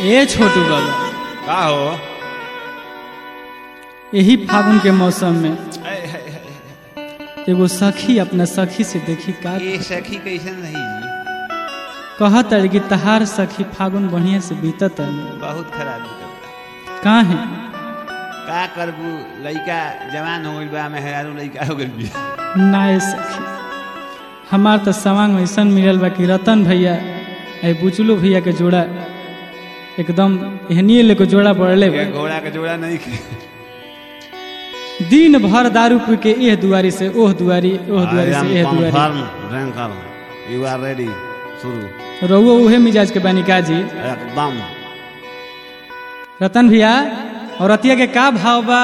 ए छोटू बाबा का हो यही फागुन के मौसम में ऐ, है, है, है। एगो सखी अपना सखी से देखी का ये सखी कैसन रही जी कहत है कि तहार सखी फागुन बढ़िया से बीतत है बहुत खराब निकलता का है का करबू लइका जवान हो गइल बा मेहरारू लइका हो गइल बिया ना ए सखी हमार तो सवांग ऐसन मिलल बा कि रतन भैया ए बुचलू भैया के जोड़ा एकदम एहनिए लेके जोड़ा पड़ले बा ये घोड़ा के जोड़ा नहीं खे दिन भर दारू पी के एह दुआरी से ओह दुआरी ओह दुआरी से एह दुआरी confirm drinker you are ready शुरू रहुओ उहे मिजाज के बानी काजी एकदम रतन भैया और रतिया के का भाव बा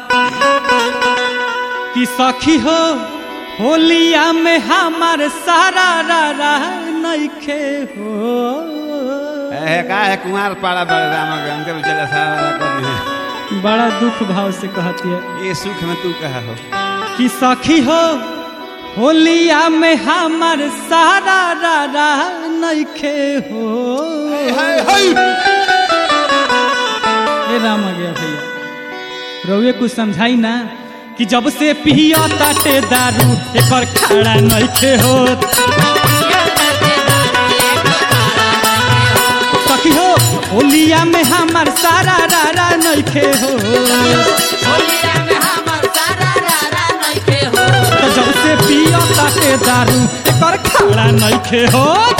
कि सखी हो होलिया में हमार सारा रा रा नइखे हो ए का है कुमार पाड़ा बड़े राम के उनके बेचारा सारा कर दिए बड़ा दुख भाव से कहती है ये सुख में तू कहा हो कि सखी हो होलिया में हमार सारा रा रा नइखे हो ए राम आ गया भैया रउए कुछ समझाई ना कि जब से पिया ताटे दारू एकर खाड़ा नइखे होत सखी हो होलिया में हमार सारा रा रा नइखे हो तो जब से पिया ताटे दारू एकर खाड़ा नइखे होत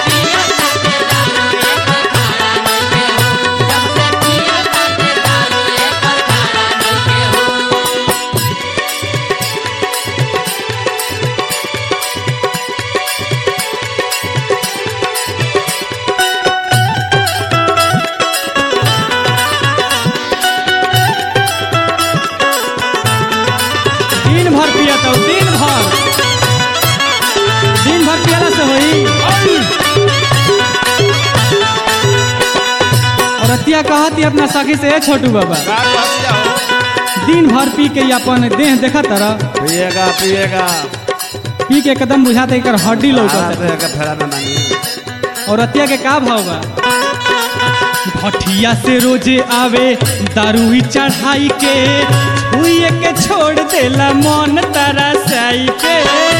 दिन भर पिया तो दिन भर दिन भर पियला से होई और अतिया कहती अपना सखी से ए छोटू बाबा का कहतिया हो दिन भर पी के ये अपन देह देखा तरह पिएगा पिएगा पी के एकदम बुझाते एकर हड्डी लौकत है। पिएगा फेरा में मानी और अतिया के का भाव बा भटिया से रोजे आवे दारू ही चढ़ाई के छुए के छोड़ देला मन तारा साई के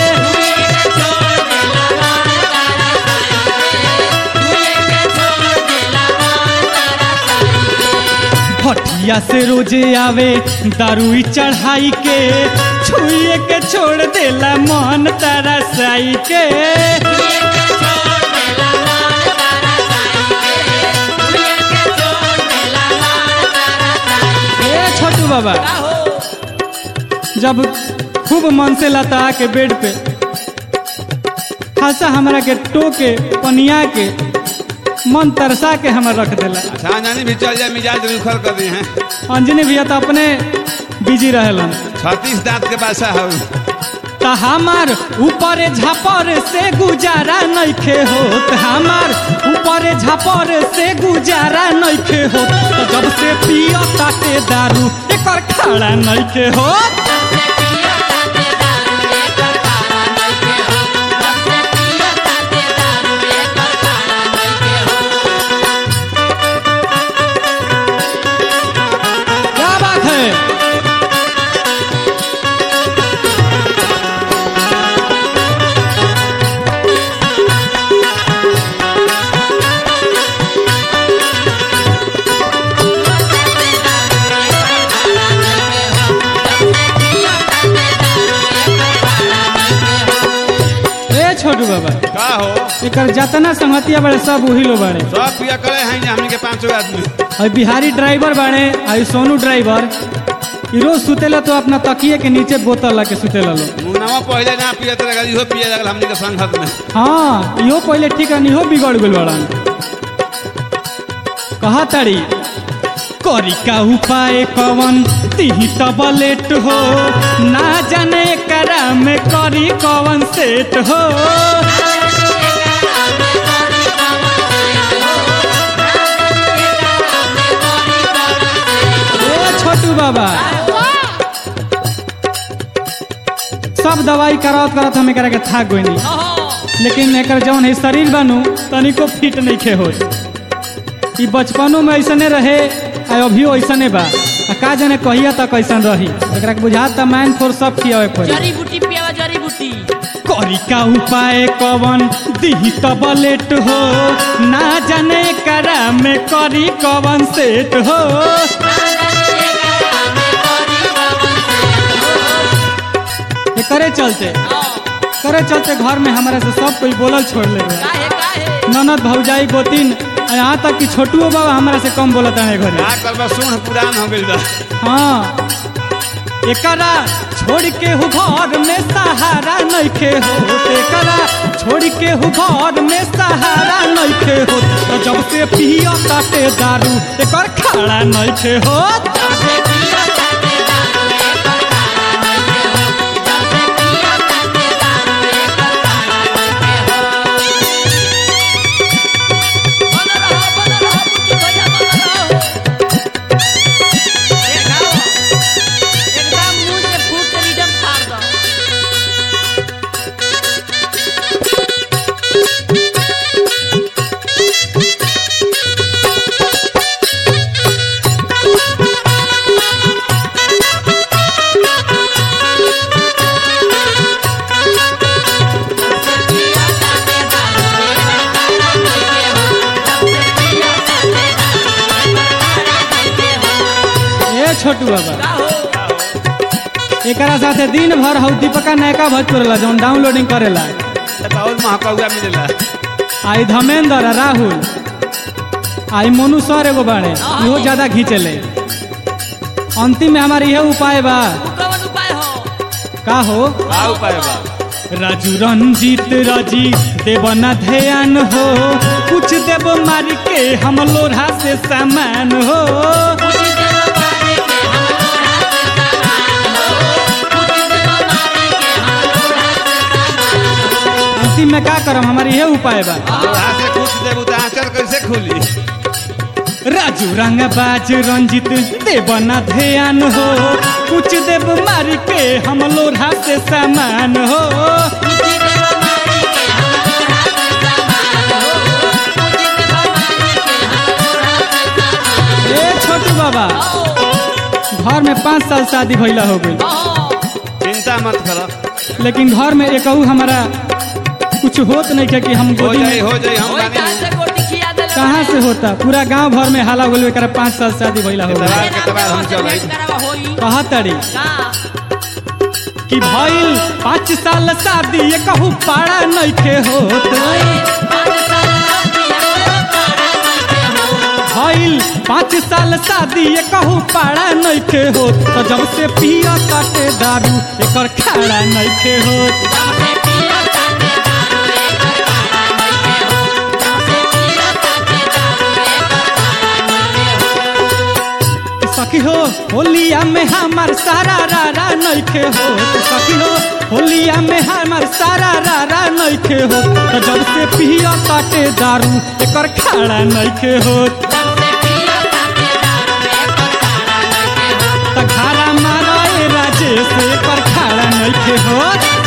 भटिया से रोजे आवे दारू ही चढ़ाई के छुए के छोड़ देला मन तारा साई के ए छोटू बाबा जब खूब मन से लता के बेड पे खासा हमरा के टोके पनिया के मन तरसा के हमर रख देला अच्छा नानी भी चल जाए मिजाज रुखर कर दी हैं अंजनी भैया तो अपने बिजी रहेलन छत्तीस दांत के बासा हो त हमार ऊपर झापर से गुजारा नइखे होत हमार ऊपर झापर से गुजारा नइखे होत त जब से पियो ताटे दारू एकर खाड़ा नइखे होत क्या बात है ए छोटू बाबा का हो एकर जतना संगतिया बड़े सब उही लो बड़े सब पिया करे हैं जे हमनी के पांचों आदमी और बिहारी ड्राइवर बाड़े और सोनू ड्राइवर ई रोज सुतेला तो अपना तकिए के नीचे बोतल ला के सुतेला लो मुनावा पहले ना पियत लगल इहो पिए लगल हमनी के संगत में हाँ इहो पहले ठीक है इहो बिगड़ गेल बड़न कहा तारी करी का उपाय कवन तिही तबलेट हो ना जाने करा में करी कवन सेट हो ए छोटू बाबा सब दवाई करावत करावत हम एकरा के थाक गई नहीं लेकिन एकर जौन है शरीर बनू तनिको फिट नहीं खे हो ई बचपनो में ऐसने रहे आ अभियो ऐसने बा आ का जाने कहिया तक कैसन रही एकरा के बुझात त माइंड फोर सब खियावे पड़ी जड़ी बूटी पियावा जड़ी बूटी करी का उपाय कवन दिही तब लेट हो ना जाने करा में करी कवन सेट हो ये करे चलते करे चलते घर में हमारे से सब कोई बोलल छोड़ ले रहे काहे काहे ननद भौजाई गोतिन आ यहाँ तक कि छोटुओ बाबा हमारा से कम बोलत है घरे का करबा सुन पुरान हो गइल बा हाँ एकरा छोड़ के हु घर में सहारा नइखे हो एकरा छोड़ के हु घर में सहारा नइखे हो तो जब से पियो ताटे दारू एकर खाड़ा नइखे हो बन रहो बन रहो बूटी भैया बन रहो ए खाओ एकदम मुंह से फूट के रिडम फाड़ दो ए छोटू बाबा का हो एकरा साथे दिन भर हौ दीपका नयका भोजपुरला जौन डाउनलोडिंग करेला तब और महकौआ मिलेला आई धर्मेंद्र आ राहुल आई मोनू सर एगो बाड़े इहो ज्यादा खींचेले अंतिम में हमार इहे उपाय बा उ कौन उपाय हो का हो का उपाय बा राजू रंजीत राजी देव न ध्यान हो कुछ देव मार के हम लोढ़ा से सामान हो पूजी देव मारे के हम लोढ़ा से सामान हो पूजी देव मारे के हम लोढ़ा से सामान हो अंतिम में का करम हमार इहे उपाय बा लोहा से कुछ देबू तो आंचल कैसे खुली राजू रंगबाज रंजित देव न ध्यान हो कुछ देव मार के हम लोढ़ा से सामान हो पूजी देव मारे के हम लोढ़ा से सामान हो पूजी देव मारे के हम लोढ़ा से सामान ए छोटू बाबा हो घर में पाँच साल शादी भइला हो गई हो चिंता मत करो लेकिन घर में एक हमारा कुछ होत नहीं है कि हम हो गोदी जाई में हो जाई हम ओई बानी कहां से गोटी खिया देले कहाँ से होता पूरा गांव भर में हाला बोले एकरा पाँच साल शादी भइला हो गई इतना- के तबार हम चल आई। करवा होई कहा तड़ी का कि भइल पाँच साल शादी ये कहू पाड़ा नइखे होत भइल पाँच साल शादी ये कहू पाड़ा नइखे होत तो जब से पिया काटे दारू एकर खाड़ा नइखे होत सखी हो होलिया में हमार सारा रारा नइखे हो सखी हो होलिया में हमार सारा रारा नइखे हो तो जब से पिया काटे दारू एकर खाड़ा नइखे हो त खाड़ा मारा ए राजेश एकर खाड़ा नइखे हो